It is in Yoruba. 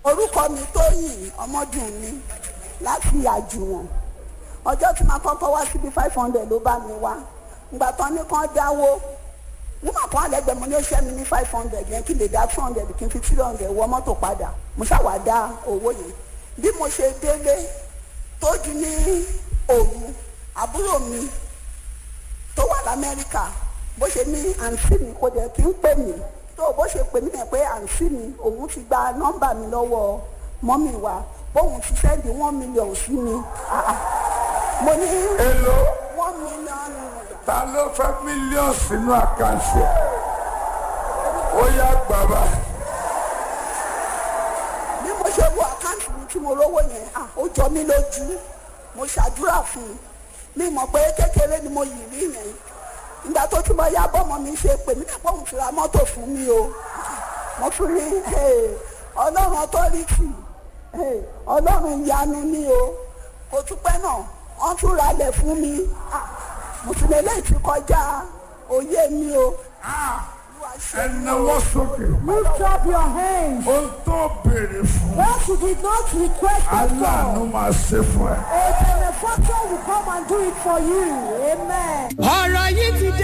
orúkọ mi tóyìn ọmọdún mi láti àjùwọ̀n ọjọ́ tí màá kọ́kọ́ wá síbi five hundred ló bá mi wá ìgbà tán ní kán dáwó nígbà kan àlẹ́gbẹ̀ẹ́ mo ní ó ṣẹ́ mi ní five hundred yẹn kí lè dá two hundred kí n fi three hundred wọ mọ́tò padà mo ṣàwá dá owó yẹn bí mo ṣe délé tó di ní òru àbúrò mi tó wà lamẹ́ríkà bó ṣe ní àǹtí mi kò dẹ̀ kí ń pè mí tó bó ṣe pè mí yẹn pé àǹtí mi òun ti gba nọ́mbà mi lọ́wọ́ mọ́mì wa bóun ti sẹ́ndì one million sí mi Ah, ah. mo ní èlò one million naira. ta ló fẹ́ mílíọ̀nù sínú àkáǹtì ẹ̀ ó yá bàbá bí mo ṣe wo àkáǹtì mi tí mo rówó yẹn ah, ó jọ mí lójú mo ṣàdúrà fún un mi mọ̀ pé kékeré ni mo yìí rí yẹn ìgbà tó tí mo yá bọ́mọ mi ṣe pè mí nípa òun ti ra mọ́tò fún mi o mo tún ní hey, ọlọ́run ọtọ́rìtì hey, ọlọ́run ìyanu ni o kò tún pẹ́ náà wọ́n tún ra ilẹ̀ fún mi Ah, mo tún lè léyìí ti kọjá òye mi o. Olúwa ṣe mí o. ẹnáwó sókè Lift up your hands. ohun tó béèrè fún What you did not request aláàánú before, máa ṣe fún ẹ. a benefactor will come and do it for you. Amen. ọ̀rọ̀ yìí ti dé.